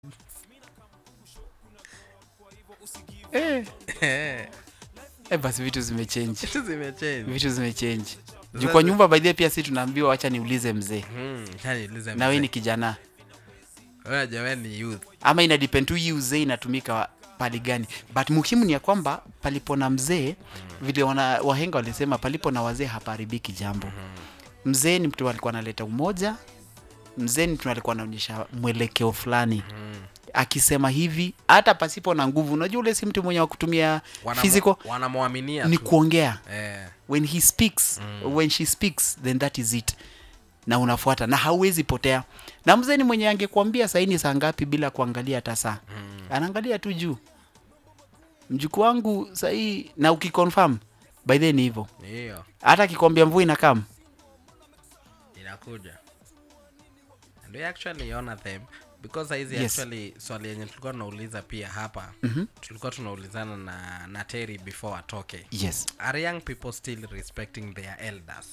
eh. Eh, basi vitu zimechange Vitu zimechange. vitu zimechange juu Sasa- kwa nyumba baidhia pia si tunaambiwa wacha niulize mzee Hmm, acha niulize na we mzee. ni kijana Wewe jamani ni youth. ama ina depend tu hii uzee inatumika wa- pali gani but muhimu ni ya kwamba palipo na mzee vile wana, wahenga walisema palipo na wazee hapaharibiki jambo mzee ni mtu alikuwa analeta umoja mzee ni mtu alikuwa anaonyesha mwelekeo fulani akisema hivi hata pasipo na nguvu unajua ule si mtu mwenye wa kutumia Wanamo- physical wanamwaminia ni tu. kuongea Eh, when he speaks when she speaks then that is it na unafuata na hauwezi potea na mzee ni mwenye angekuambia saini saa ngapi bila kuangalia hata saa anaangalia tu juu mjukuu wangu sahii na ukiconfirm by then ni hivyo ni hiyo hata akikwambia mvua inakam inakuja and we actually honor them because saizi Yes. actually swali yenye tulikuwa tunauliza pia hapa tulikuwa tunaulizana na, na Terry before atoke yes are young people still respecting their elders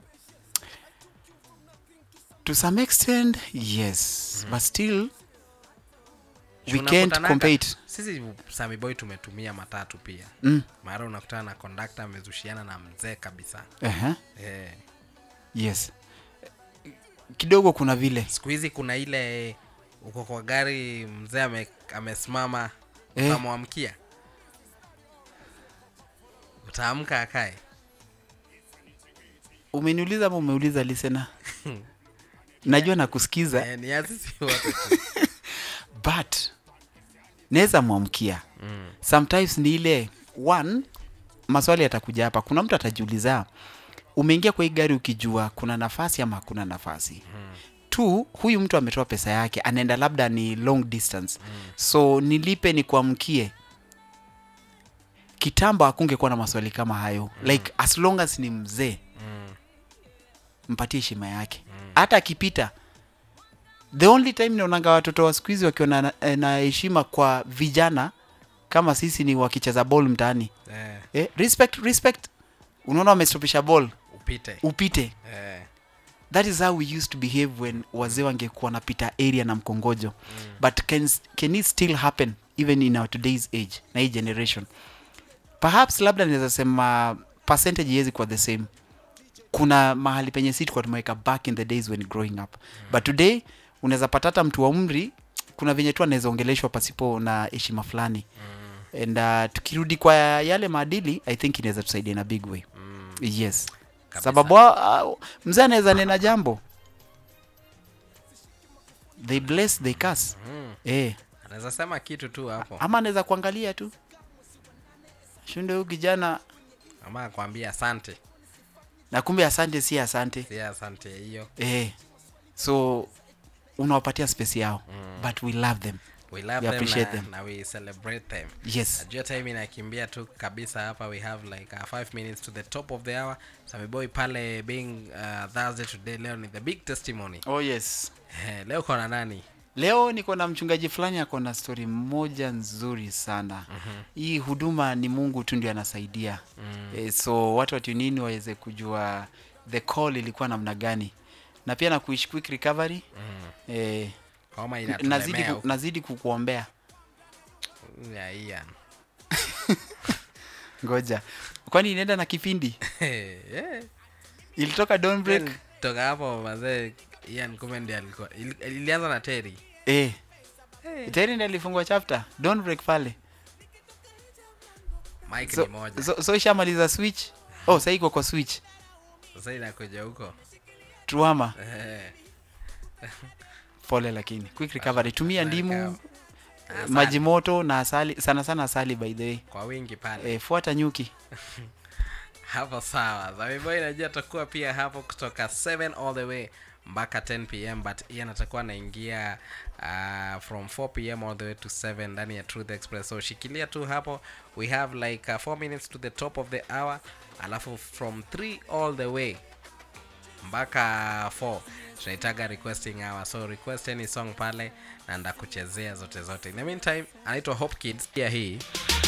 to some extent yes but still we Juu can't unakutananga- compare it sisi Sami Boy tumetumia matatu pia mm. mara unakutana na kondakta amezushiana na mzee kabisa uh-huh. eh. yes kidogo kuna vile siku hizi kuna ile uko kwa gari mzee ame, amesimama Eh. utamwamkia utaamka akae umeniuliza ama umeuliza lisena najua nakusikiza eh, ni ya sisi wote tu. but naweza mwamkia mm. sometimes ni ile one maswali yatakuja hapa kuna mtu atajiuliza umeingia kwa hii gari ukijua kuna nafasi ama hakuna nafasi mm. two huyu mtu ametoa pesa yake anaenda labda ni long distance mm. so nilipe ni kuamkie kitambo hakungekuwa na maswali kama hayo mm. like as long as ni mzee Mm. mpatie heshima yake hata akipita the only time naonanga watoto wa siku hizi wakiwa na- na heshima kwa vijana kama sisi ni wakicheza ball mtaani eh, eh, respect respect unaona wamestopisha ball upite upite eh. that is how we used to behave when wazee wangekuwa wanapita area na mkongojo mm. but can, can it still happen even in our today's age na hii generation perhaps labda naweza sema percentage iwezi kuwa the same kuna mahali penye si tulikuwa tumeweka back in the days when growing up mm. but today unaweza pata hata mtu wa umri kuna venye tu anaweza ongeleshwa pasipo na heshima fulani mm. and uh, tukirudi kwa yale maadili i think inaweza tusaidia in a big way Mm. yes Kabisa. sababu uh, mzee anaweza nena jambo they bless they curse Mm. eh anaweza sema kitu tu hapo ama anaweza kuangalia tu shunde huyu kijana ama akwambia asante na kumbe asante si asante si asante hiyo eh so unawapatia space yao mm. but we love them we love We them appreciate na, them. na we celebrate them yes najua time inakimbia tu kabisa hapa we have like uh, five minutes to the top of the hour samiboy pale being uh, thursday today leo ni the big testimony oh yes Eh, leo kona nani leo niko na mchungaji fulani ako na stori moja nzuri sana mm-hmm. hii huduma ni mungu tu ndio anasaidia mm. e, so watu watunini waweze kujua the call ilikuwa namna gani na pia na kuishi quick recovery mm. e, homa nazidi, inatulemea ku, nazidi kukuombea huku. Ya, Ian. ngoja kwani inaenda na kipindi Eh, ilitoka Dawn break Then toka hapo mazee Ian kumbe ndiye alikuwa ili- ilianza na Terry eh tayari ndiye alifungwa chapter Dawn break pale Mike so, ni moja so, so ishamaliza switch oh sasa iko kwa switch sasa inakuja huko truama Eh, pole lakini quick recovery tumia ndimu Asali. maji moto na asali sana sana asali by the way kwa wingi pale e, fuata nyuki hapo sawa zamiboy najua atakuwa pia hapo kutoka 7 all the way mpaka 10 pm but ian atakuwa anaingia uh, from 4 pm all the way to 7 ndani ya truth express so shikilia tu hapo we have like uh, 4 minutes to the top of the hour alafu from 3 all the way mpaka 4 tunaitaga requesting hour so request any song pale na ndakuchezea zote zote in the meantime anaitwa hope kids pia hii